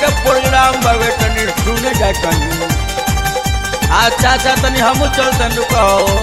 के प्रोग्राम बाबे तनी सुने जा तनी अच्छा अच्छा तनी हमू चल तनी कहो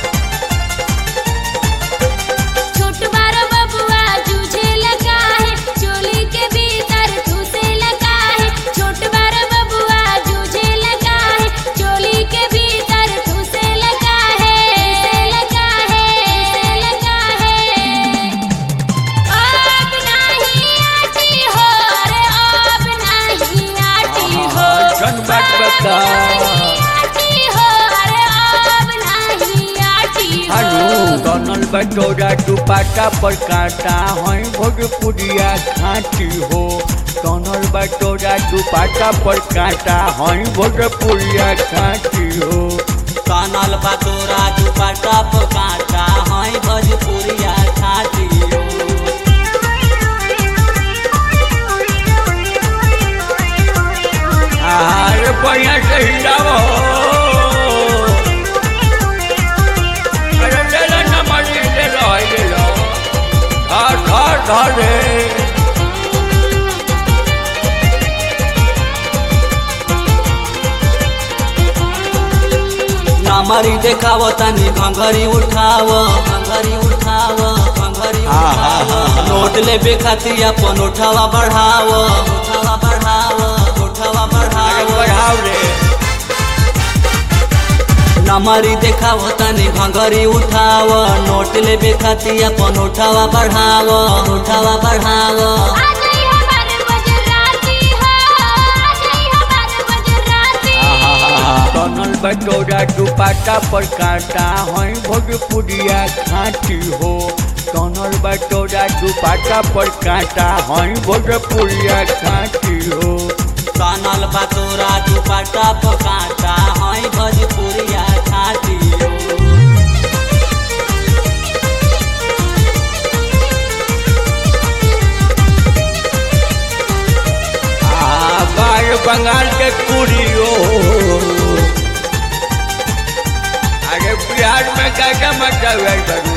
छोट बार बबुआ जूझे लगा है चोली के भीतर ठूसे लगा है छोट बार बबुआ जूझे लगा है चोली के भीतर ठूसे लगा है लगा है लगा है अब नहीं आती हो रे अब नहीं आती हो जन बात बता आती हो रे अब नहीं आती हो हनु बनल बटोरा दुपाटा पर काटा है भोजपुरिया खाटी हो बनल बटोरा दुपाटा पर काटा है भोजपुरिया खाटी हो कानल बातोरा दुपट्टा पर कांटा हई भोजपुरिया छाती अरे बढ़िया से हिलाओ अरे ले लो नंबर ले लो ले लो धर धर धर रे नमरी देखाव तनी घंघरी उठाव घंघरी उठाव घंघरी उठाव नोट लेबे खातिर अपन उठावा बढ़ाव उठावा बढ़ाव उठावा अरे बढ़ाव बढ़ाओ रे नमरी देखाव तनी घंघरी उठाव नोट लेबे खातिर अपन उठावा बढ़ाव उठावा बढ़ाव आ गई हमार गुजराती हो आ गई हमार गुजराती बनल बटोरा दुपाटा पर काटा है भोजपुरिया खाटी हो बनल बटोरा दुपाटा पर काटा है भोजपुरिया खाटी हो कानल बातोरा दुपट्टा पर कांटा हई भोजपुरिया छाती आ बार बंगाल के कुड़ी हो अरे बिहार में क्या क्या मतलब है बरू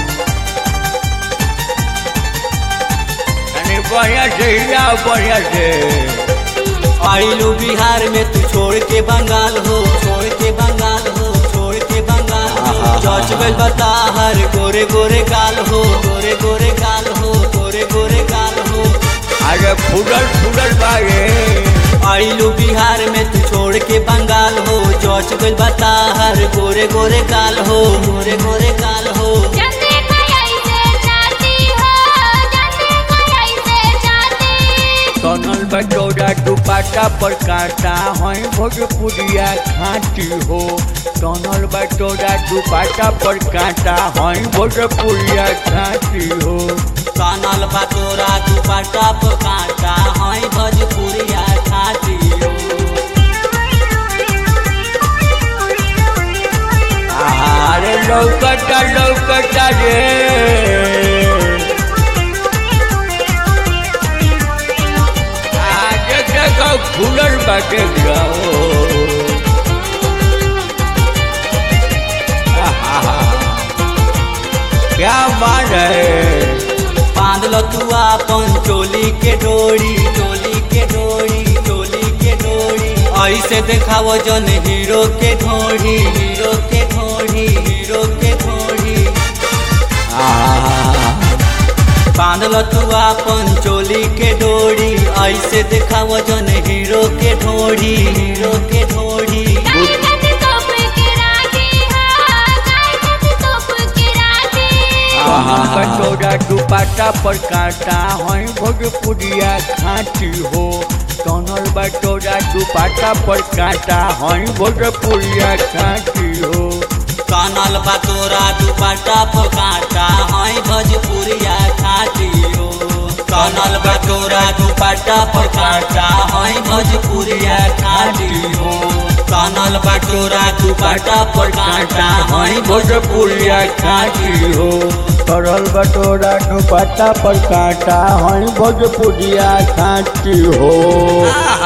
अरे बढ़िया से हिलाओ बढ़िया से आइलू बिहार में तू छोड़ के बंगाल हो छोड़ के बंगाल हो छोड़ के बंगाल हो चौच गल बता हर गोरे गोरे गाल हो गोरे गोरे गाल हो गोरे गोरे गाल हो अरे फुडल फुडल बागे आइलू बिहार में तू छोड़ के बंगाल हो चौच गल बता हर गोरे गोरे गाल हो गोरे गोरे गाल हो जंदे कोई से जाती हो जंदे कोई से जाती कनल बटोरा दुपाटा पर काटा है भोजपुरिया खाटी हो कनल बटोरा दुपाटा पर काटा है भोजपुरिया खाटी हो कानल बातोरा दुपट्टा पर कांटा हई भोजपुरिया छाती हो अरे लौकता लौकता रे आगे देखो फूलल बाटे जाओ क्या मान है बांध लो तू अपन चोली के डोरी चोली के डोरी चोली के डोरी ऐसे देखावो जन हीरो के ढोरी हीरो के ढोरी हीरो के ढोरी बांध लो तू अपन चोली के डोरी ऐसे देखावो जन हीरो के ढोरी हीरो के ढोरी गाय कद तोप के राखी हो गाय कद तोप के राखी बटोरा दुपाटा पर काटा है भोजपुरिया खाटी हो कनल बटोरा दुपाटा पर काटा है भोजपुरिया खाटी हो कानल बातोरा दुपट्टा पर कांटा हई भोजपुरिया छाती हो कानल बातोरा दुपट्टा पर कांटा हई भोजपुरिया छाती हो कानल बातोरा दुपट्टा पर कांटा हई भोजपुरिया खाटी हो करल बटोरा दुपट्टा पर काटा है भोजपुरिया खाटी हो